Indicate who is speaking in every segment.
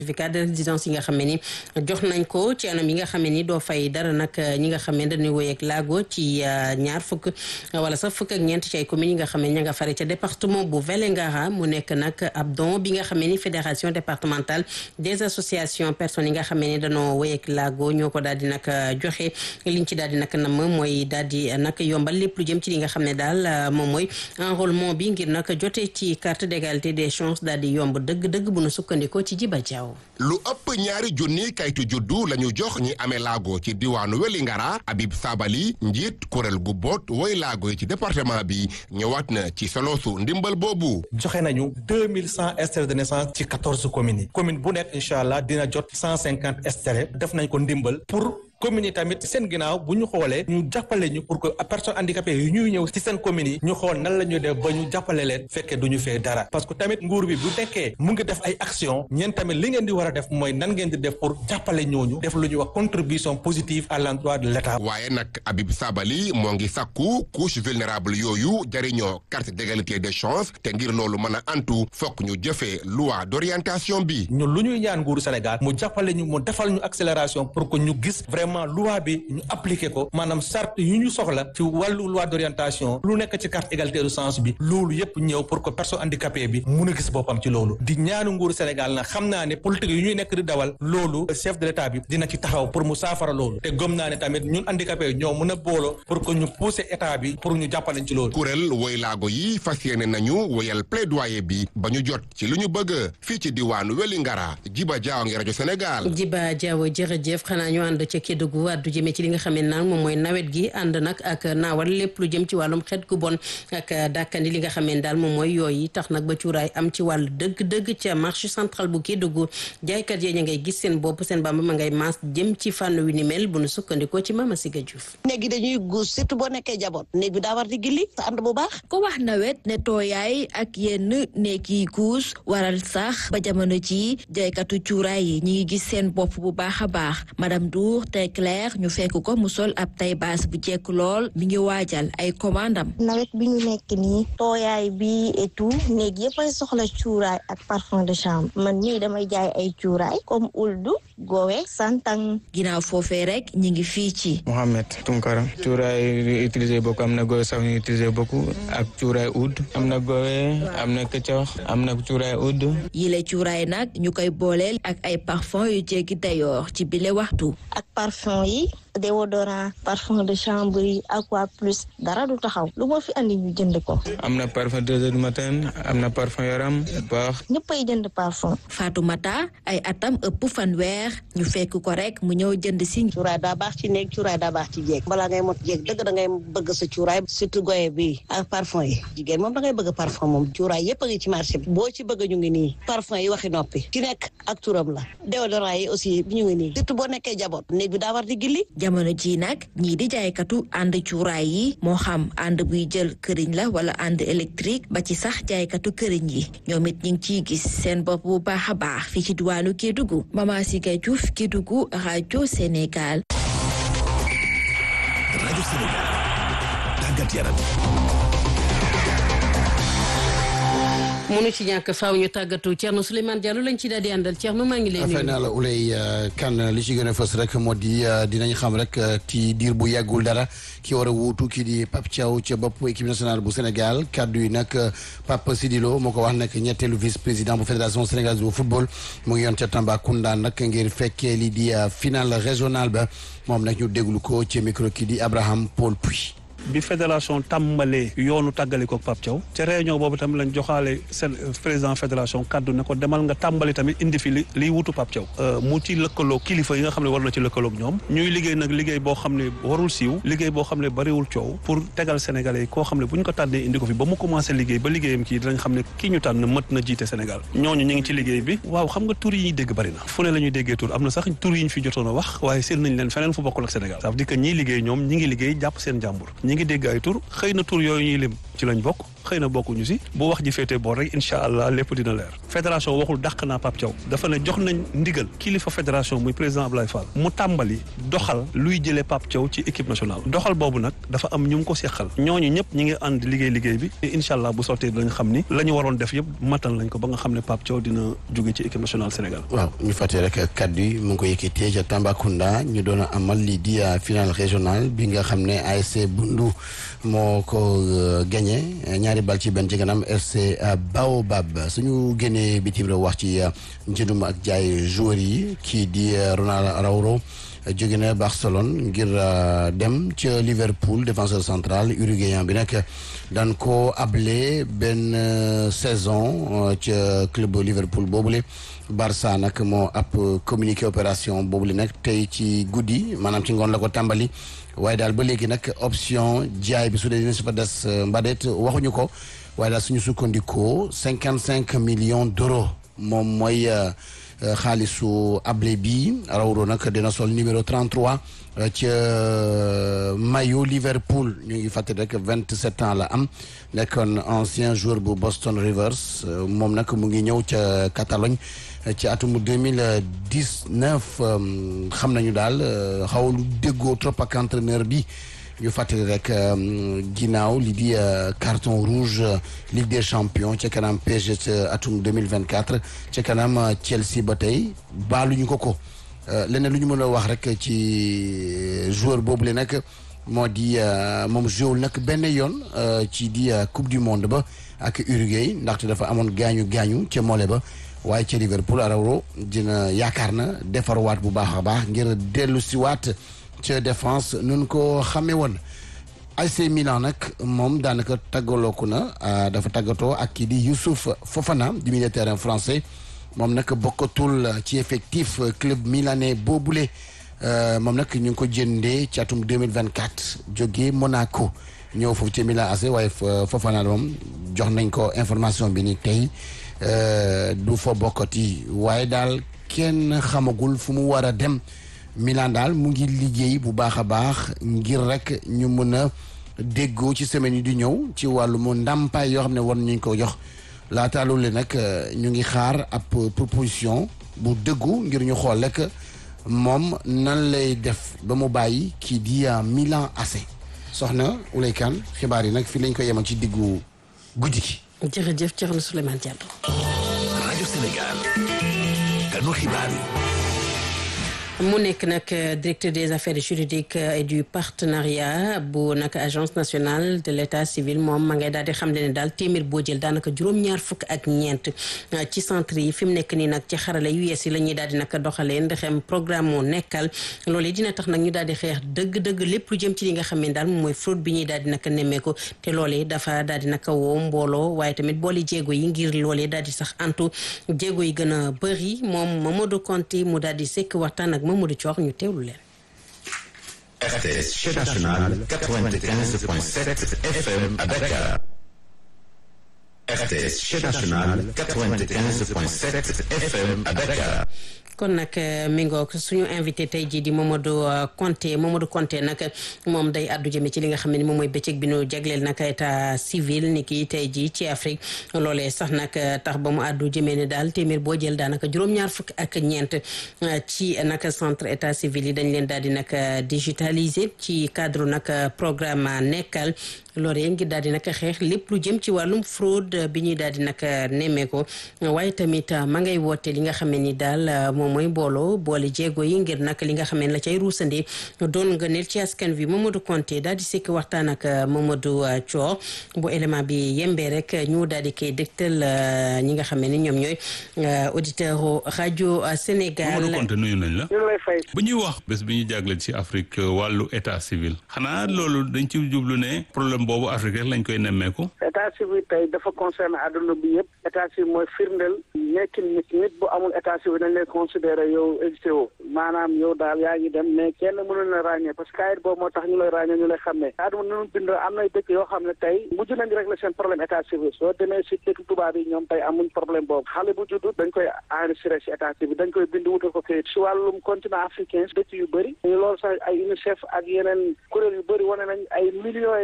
Speaker 1: certificat de résidence yi nga xam ne ni jox nañ ko ci anam yi nga xam ne ni doo fay dara nag ñi nga xam ne dañuy woy ak laago ci ñaar fukk wala sax fukk ak ñeent ci ay communes yi nga xam ne ña nga fare ca département bu Vélingara mu nekk nag ab don bi nga xam ne ni fédération départementale des associations personnes yi nga xam ne ni dañoo woy ak laago ñoo ko daal di nag joxe liñ ci daal di nag nam mooy daal di nag yombal lépp lu jëm ci li nga xam ne daal moom mooy enrôlement bi ngir nag jotee ci carte d'égalité des chances daal di yomb dëgg-dëgg bu nu sukkandikoo ci Jiba Jaaw
Speaker 2: lu ëpp ñaari junni kayitu juddu la ñu jox ñi amee laago ci diwaanu Wélingara Habib Sabali njiit kuréel gu boot woy laago yi ci département bi ñëwaat na ci soloosu ndimbal boobu
Speaker 3: joxe nañu deux mille cent extraits de naissance ci quatorze communes yi commune bu nekk incha allah dina jot cent cinquante extraits def nañ ko ndimbal pour commune yi tamit seen ginnaaw bu ñu xoolee ñu jàppale ñu pour que personnes handicapées yi ñuy ñëw ci seen commune yi ñu xool nan la ñuy def ba ñu jàppale leen fekkee du ñu fee dara parce que tamit nguur bi bu nekkee mu ngi def ay action ñeen tamit li ngeen di war a def mooy nan ngeen di def pour jàppale ñooñu def lu ñuy wax contribution positive à l'endroit de l'État
Speaker 2: waaye nag Habib Sabali moo ngi sàkku couche vulnérable yooyu jariñoo carte d'égalité des chances te ngir loolu mën a antu fokk ñu jëfee loi d'orientation bi
Speaker 3: ñun lu ñuy ñaan nguuru Sénégal mu jàppale ñu mu defal ñu accélération pour que ñu gis vraiment loi bi ñu appliqué ko maanaam charte yu ñu soxla ci wàllu loi d'orientation lu nekk ci carte égalité de chance bi loolu yépp ñëw pour que personne handicapée bi mun a gis boppam ci loolu di ñaanu nguuru Sénégal na xam naa ne politique yu ñuy nekk di dawal loolu chef de l'état bi dina ci taxaw pour mu saafara loolu te gëm naa ne tamit ñun handicapé ñoo mën a booloo pour que ñu pousser état bi pour ñu jàppaleñ ci loolu
Speaker 2: kuréel woy laago yi fas yéene nañu woyal plaidoyer bi ba ñu jot ci lu ñu bëgg fii ci diwaanu Wélingara Jiba Jaaw ngi rajo Sénégal
Speaker 1: Jiba Jaaw jërëjëf xanaa ñu ànd ca Kédougou du jëmee ci li nga xam ne nag moom mooy nawet gi ànd nag ak naawal lépp lu jëm ci wàllum xeet gu bon ak dàkkandi li nga xam ne daal moom mooy yooyu tax nag ba cuuraay am ci wàllu dëgg-dëgg ca marché central bu Kédougou jaaykat yee ña ngay gis seen bopp seen bamba ma ngay maas jëm ci fànn wi ni mel bu nu sukkandikoo ci Mama Siga Diouf
Speaker 4: néeg yi dañuy guus surtout boo nekkee jaboot néeg bi daa war di gilli sa ànd bu baax
Speaker 5: ko wax nawet ne tooyaay ak yenn néeg yi guus waral sax ba jamono ji jaaykatu cuuraay yi ñi ngi gis seen bopp bu baax a baax madame Dour te Claire ñu fekk ko mu sol ab tay baas bu jekk lool mi ngi waajal ay commandam
Speaker 6: nawet bi ñu nekk nii tooyaay bi et tout néeg yëpp ay soxla cuuraay ak parfum de chambre man nii damay jaay ay cuuraay comme uldu gowe santang
Speaker 5: ginnaaw foofee rek ñi ngi fii ci
Speaker 7: Mohamed Tunkara cuuraay utilisé beaucoup am na gowe sax ñu utilisé beaucoup ak cuuraay oud am na gowe am na këccox am na cuuraay oud
Speaker 5: yile cuuraay nag ñu koy booleel ak ay parfum yu jéggi dayoor ci bile waxtu
Speaker 6: ak parfum yi déodorant parfum de chambre yi aqua plus dara du taxaw lu ma fi andi ñu jënd ko.
Speaker 7: am na parfum deux heures du matin am na parfum yaram baax.
Speaker 6: ñëppay jënd parfum.
Speaker 5: Fatoumata ay atam ëpp fanweer ñu fekk ko rek mu ñëw jënd si.
Speaker 4: cuuraay daa baax ci néeg cuuraay daa baax ci jéeg balaa ngay mot jéeg dëgg da ngay bëgg sa cuuraay surtout goye bi ak parfum yi jigéen moom da ngay bëgg parfum moom cuuraay yëpp a ngi ci marché bi boo ci bëgg ñu ngi nii parfum yi waxi noppi ci nekk ak turam la déodorant yi aussi ñu ngi nii surtout boo nekkee jaboot néeg bi daa war di gilli
Speaker 5: jamono ji nag ñii di jaaykatu ànd cuuraay yi moo xam ànd buy jël këriñ la wala ànd électrique ba ci sax jaaykatu këriñ yi ñoom it ñu ngi ciy gis seen bopp bu baax a baax fii ci diwaanu Kédougou Mama Siga Diouf Kédougou rajo Sénégal.
Speaker 8: rajo Sénégal tàggat yaram.
Speaker 1: munu ci ñàkk faaw ñu tàggatu Thierno Souleymane Diallo lañ ci daal di àndal Thierno maa ngi lay nuyu.
Speaker 9: fay naa la Ouley Kane li ci gën a fës rek moo di dinañ xam rek ci diir bu yàggul dara ki war a wuutu kii di Pape Thiaw ca bopp équipe nationale bu Sénégal kaddu yi nag Pape Sidilo moo ko wax nag ñetteelu vice président bu fédération sénégalaise bu football mu ngi yoon ca Tambacounda nag ngir fekkee li di finale régionale ba moom nag ñu déglu ko ci micro kii di Abraham Paul Puy.
Speaker 10: bi fédération tàmbalee yoonu tàggali ko Pape Thiaw ca réunion boobu tamit lañ joxaale seen président fédération kaddu ne ko demal nga tàmbali tamit indi fi li liy wutu Pape Thiaw mu ci lëkkaloo kilifa yi nga xam ne war na ci lëkkaloog ñoom ñuy liggéey nag liggéey boo xam ne warul siiw liggéey boo xam ne bariwul coow pour tegal sénégalais yi koo xam ne bu ñu ko tànnee indi ko fi ba mu commencé liggéey ba liggéeyam kii dinañ xam ne kii ñu tànn mët na jiite Sénégal ñooñu ñu ngi ci liggéey bi waaw xam nga tur yi ñuy dégg bari na fu ne la ñuy déggee tur am na sax tur yi ñu fi jotoon a wax waaye seen nañ leen feneen fu bokkul ak Sénégal ça veut dire que ñiy liggéey ñoom ñi ngi liggéey jàpp seen jàmbur ñi ngi dégg ay tur xëy na tur yooyu ñuy lim ci lañ bokk xëy na bokkuñu si bu wax ji féetee boor rek incha allah lépp dina leer fédération waxul dàq naa Pape Thiaw dafa ne jox nañ ndigal kilifa fédération muy président Ablaye Fall mu tàmbali doxal luy jëlee Pape Thiaw ci équipe nationale doxal boobu nag dafa am ñu ngi ko seqal ñooñu ñëpp ñi ngi ànd liggéey liggéey bi te incha allah bu sottee dinañ xam ni la ñu waroon def yëpp matal nañ ko ba nga xam ne Pape Thiaw dina jóge ci équipe nationale Sénégal
Speaker 9: waaw ñu fàttee rek kaddu yi mu ngi ko yëkkatee ca Tambacounda ñu doon amal lii di final régional bi nga xam ne ASC Bundu moo ko gagné ñaari bal ci benn ci kanam FC Baobab suñu génnee bitim réew wax ci njëndum ak jaay joueurs yi kii di Ronald Araujo jóge na Barcelone ngir dem ca Liverpool défenseur central uruguayen bi nag daan ko able benn saison ca club Liverpool boobule Barça nag moo ab communiqué opération boobule nag tey ci guddi maanaam ci ngoon la ko tàmbali waaye daal ba léegi nag option jaay bi su dee dina si fa des mbadet waxuñu ko waaye daal suñu sukkandikoo cinquante cinq millions d'euros moom mooy xaalisu able bi Araujo nag dina sol numéro 33 ca maillot Liverpool ñu ngi fàttali rek vingt sept ans la am nekkoon ancien joueur bu Boston Rivers moom nag mu ngi ñëw ca Catalogne ci atum deux mille dix neuf xam nañu daal xaw lu déggoo trop ak entraîneur bi. ñu fàttali rek ginnaaw li di carton rouge Ligue des champions ca kanam PSG ca atum 2024 ca kanam Chelsea ba tey baaluñu ko ko leneen lu ñu mën a wax rek ci joueur boobu le nag moo di moom joué nag benn yoon ci di coupe du monde ba ak Uruguay ndaxte dafa amoon gaañu gaañu ca mole ba waaye ca Liverpool Araujo dina yaakaar na defarwaat bu baax a baax ngir dellu si waat ca défense nun ko xamee woon AC Milan nag moom daanaka tàggalooku na dafa tàggatoo ak kii di Youssouf Fofana di milieu terrain français moom nag bokkatul ci effectif club milanais boobule moom nag ñu ngi ko jëndee ci atum 2024 jógee Monaco ñëw foofu ci Milan AC waaye Fofana moom jox nañ ko information bi ni tey du fa bokkati waaye daal kenn xamagul fu mu war a dem Milan daal mu ngi liggéey bu baax a baax ngir rek ñu mën a déggoo ci semaine yi di ñëw ci wàllu mu ndàmpaay yoo xam ne war nañu ko jox laata loolu nag ñu ngi xaar ab proposition bu dëggu ngir ñu xool rek moom nan lay def ba mu bàyyi kii di Milan AC soxna Oulay Kane xibaar yi nag fii lañ ko yemal ci diggu guddi gi.
Speaker 1: jërëjëf Thierno Souleymane Diallo.
Speaker 8: rajo Sénégal. kanu xibaar yi.
Speaker 1: mu nekk nag directeur des affaires juridiques et du partenariat bu nag agence nationale de l' état civil moom ma ngay daal di xam ne daal téeméer boo jël daanaka juróom-ñaar fukk ak ñeent ci centre yi fi mu nekk nii nag ci xarala yu yees yi la ñuy daal di nag doxalee ndexem programme moo nekkal loolu dina tax nag ñu daal di xeex dëgg-dëgg lépp lu jëm ci li nga xam ne daal moom mooy fraude bi ñuy daal di nag nemmeeku te loolee dafa daal di nag woo mbooloo waaye tamit boole jéego yi ngir loolee daal di sax antu jéego yi gën a bëri moom Mamadou Conté mu daal di sekk waxtaan ak Mamadou Thior ñu teewlu leen.
Speaker 11: RTS chaîne nationale 95.7 FM à Dakar. RTS chaîne nationale 95.7 FM à Dakar.
Speaker 1: kon nag mi ngoog suñu invité tey jii di Mamadou Konté Mamadou Konté nag moom day addu jëme ci li nga xam ne moom mooy bëccëg bi nu jagleel nag état civil ni ki tey jii ci Afrique loolee sax nag tax ba mu addu jëmee ne daal téeméer boo jël daanaka juróom-ñaar fukk ak ñeent ci nag centre état civil yi dañ leen daal di nag digitaliser ci cadre nag programme nekkal loolee ngir daal di nag xeex lépp lu jëm ci wàllum fraude bi ñuy daal di nag nemmeeko waaye tamit ma ngay woote li nga xam ne ni daal moom mooy booloo boole jéego yi ngir nag li nga xam ne la cay ruusande doon nga neel ci askan wi Mamadou Konté daal di sekk waxtaan ak Mamadou Thior bu élément bi yembee rek ñu daal di koy dégtal ñi nga xam ne ni ñoom ñooy auditeur rajo Sénégal.
Speaker 12: Mamadou Konté nuyu nañ la.
Speaker 13: ñu lay fay.
Speaker 12: bu ñuy wax bés bi ñu jagleel ci Afrique wàllu état civil xanaa loolu dañ ci jublu ne problème boobu Afrique rek lañ koy nemmeeku.
Speaker 13: état civil tey dafa concerné àdduna bi yëpp état civil mooy firndeel nekkin nit nit bu amul état civil dañ lay considéré yow existé woo maanaam yow daal yaa ngi dem mais kenn mënul la ràññee parce que kayit boobu moo tax ñu lay ràññee ñu lay xàmmee àdduna nunu bindoo am nay dëkk yoo xam ne tey mujj nañ rek la seen problème état civil soo demee si dëkk tubaab yi ñoom tey amuñ problème boobu xale bu juddu dañ koy enregistré si état civil dañ koy bind wutal ko kayit si wàllum continent africain dëkk yu bëri loolu sax ay UNICEF ak yeneen kuréel yu bëri wane nañ ay millions et millions xale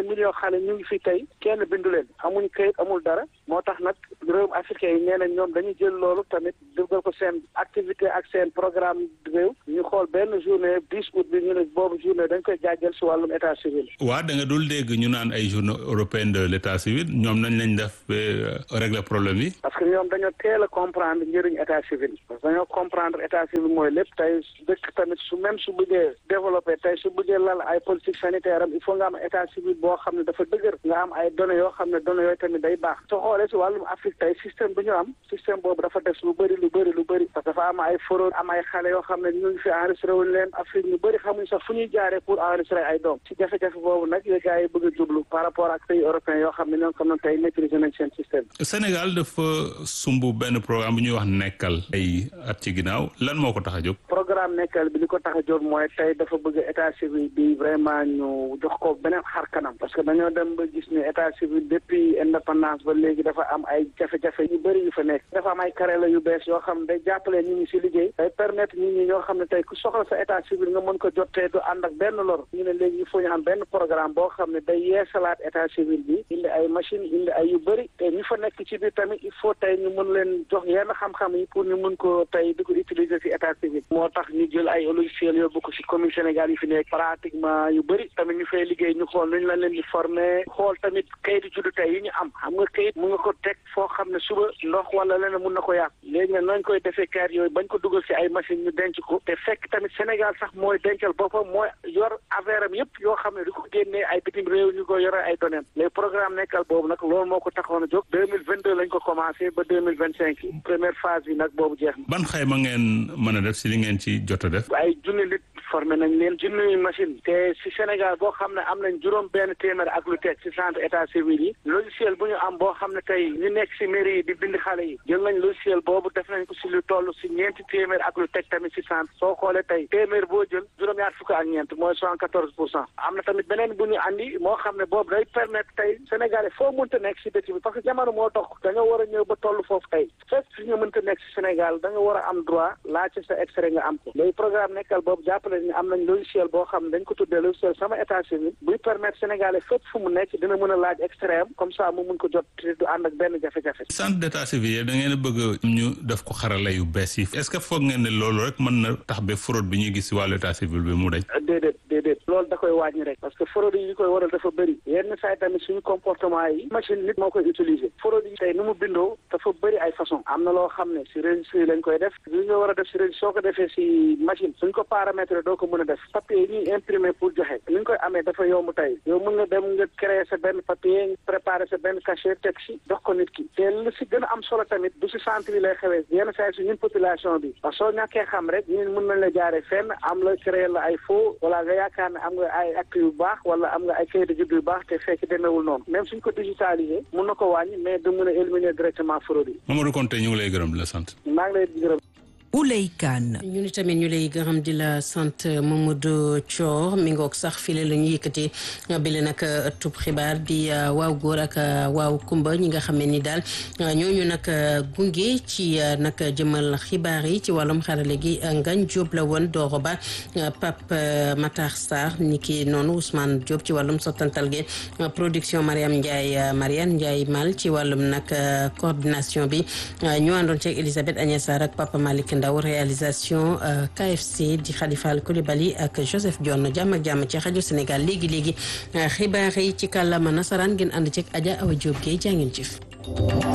Speaker 13: xale ñu ngi fi tey kenn bindu leen amuñ kayit amul dara moo tax nag réewum africain yi nee nañ ñoom dañuy jël loolu tamit dugal ko seen activité ak seen programme réew ñu xool benn journée dix août bi ñu ne boobu journée dañ koy jaajël si wàllum état civil.
Speaker 12: waa da nga dul dégg ñu naan ay journée européenne de l' état civil ñoom nañ lañ def ba régler problème yi.
Speaker 13: parce que ñoom dañoo teel a comprendre njëriñ état civil parce que dañoo comprendre état civil mooy lépp tey dëkk tamit su même su bëggee développé tey su bëggee lal ay politique sanitaire am il faut nga am état civil boo xam ne dafa dëgër nga am ay données yoo xam ne données yooyu tamit day baax soo xoolee si wàllum Afrique tey système bi ñu am système boobu dafa des lu bëri lu bëri lu bëri parce que dafa am ay fraude am ay xale yoo xam ne ñu ngi fi enregistré wuñ leen Afrique ñu bëri xamuñ sax fu ñuy jaaree pour enregistrer ay doom si jafe-jafe boobu nag yooyu gars yi bëgg a jublu par rapport ak pays européens yoo xam ne ñoom comme tey maîtriser nañ seen système
Speaker 12: Sénégal dafa sumb benn programme bu ñuy wax nekkal ay at ci ginnaaw lan moo ko tax a jóg
Speaker 13: programme nekkal bi li ko tax a jóg mooy tey dafa bëgg état civil bi vraiment ñu jox ko beneen xar kanam parce que dañoo dem ba gis ne état civil depuis indépendance ba léegi dafa am ay jafe-jafe yu bëri yu fa nekk dafa am ay carré yu bees yoo xam ne day jàppale nit ñi si liggéey day permettre nit ñi ñoo xam ne tey ku soxla sa état civil nga mën ko jot te du ànd ak benn lor ñu ne léegi il faut ñu am benn programme boo xam ne day yeesalaat état civil bi indi ay machine indi ay yu bëri te ñu fa nekk ci biir tamit il faut tey ñu mën leen jox yenn xam-xam yi pour ñu mën ko tey di ko utiliser si état civil moo tax ñu jël ay logiciel yóbbu ko si commune Sénégal yi fi nekk pratiquement yu bëri tamit ñu fay liggéey ñu xool nuñ la leen di former xool tamit kayitu juddu tey yi ñu am xam nga kayit mu nga ko teg foo xam ne suba ndox wala leneen mun na ko yàq léegi nag nañ koy defee kayit yooyu bañ ko dugal si ay machine ñu denc ko te fekk tamit Sénégal sax mooy dencal boppam mooy yor affaire am yëpp yoo xam ne di ko génnee ay bitim réew ñu ko yore ay données les programme nekkal boobu nag loolu moo ko taxoon a jóg deux mille vingt deux lañ ko commencé ba deux mille vingt cinq première phase bi nag boobu jeex na.
Speaker 12: ban xayma ngeen mën a def si li ngeen ci jot a def.
Speaker 13: ay junni nit formé nañ leen junni machine te si Sénégal boo xam ne am nañ juróom benn téeméer ak lu teg si centre état civil yi logiciel bu ñu am boo xam ne tey ñu nekk si mairie yi di bind xale yi jël nañ logiciel boobu def nañ ko si lu toll si ñeenti téeméer ak lu teg tamit si centre soo xoolee tey téeméer boo jël juróom-ñaar fukk ak ñeent mooy soixante quatorze pour cent am na tamit beneen bu ñu andi moo xam ne boobu day permettre tey Sénégalais foo mënta nekk si dëkk bi parce que jamono moo dox da nga war a ñëw ba toll foofu tey fépp fi nga mënta nekk si Sénégal da nga war a am droit laajte sa extrait nga am ko léegi programme nekkal boobu jàppale ni am nañ logiciel boo xam ne dañ ko tuddee logiciel sama état civil buy permettre Sénégalais fépp fu mu nekk dina mën a laaj extrait am comme ça mu mun ko jot te du ànd ak benn jafe-jafe.
Speaker 12: centre d'état civil da ngeen a bëgg ñu def ko xarala yu bees yi est-ce que foog ngeen ne loolu rek mën na tax ba fraude bi ñuy gis si wàllu état civil bi mu dañ.
Speaker 13: déedéet déedéet loolu da koy wàññi rek parce que fraude yi koy waral dafa bëri yenn saa yi tamit suñu comportement yi machine nit moo koy utiliser fraude yi tey nu mu bindoo dafa bëri ay façon am na loo xam ne si registre yi lañ koy def li nga war a def si registre soo ko defee si machine suñ ko paramétrer doo ko mën a def papier yi ñuy imprimer pour joxe ni ñu koy amee dafa yomb tey yow mën nga dem nga créer sa benn papier préparer sa benn cachet teg si jox ko nit ki te lu si gën a am solo tamit du si centre yi lay xewee yenn saa yi si ñun population bi parce que soo ñàkkee xam rek ñun mën nañ la jaaree fenn am la créer la ay faux wala nga yaakaar ne am nga ay actes yu baax wala am nga ay kayit de juddu yu baax te fekk demeewul noonu même suñ ko digitalisé mun na ko wàññi mais du mën a éliminer directement fraude yi.
Speaker 12: Mamadou Konté ñu ngi lay gërëm di la sant.
Speaker 13: maa ngi lay gërëm.
Speaker 1: Ouley Kane ñu ni tamit ñu lay gërëm di la sant Mamadou Thior mi ngoog sax file la ñu yëkkati bile nag ëttub xibaar di waaw góor ak waaw kumba ñi nga xam ne ni daal ñooñu nag gunge ci nag jëmal xibaar yi ci wàllum xarale gi Ngagne Diop la woon Doro Ba Pape Matar Sarr ni ki noonu Ousmane Diop ci wàllum sottantal gi production Mariam Ndiaye Mariane Ndiaye Mal ci wàllum nag coordination bi ñu àndoon ci Elisabeth Agnès Sarr ak Papa Malick Ndaw réalisation KFC di Khadifal Koulibaly ak Joseph Dione jàmm ak jàmm ci rajo Sénégal léegi léegi xibaar yi ci kàllaama nasaraan ngeen ànd ci Adja Awa Diop Guèye jaa ngeen jëf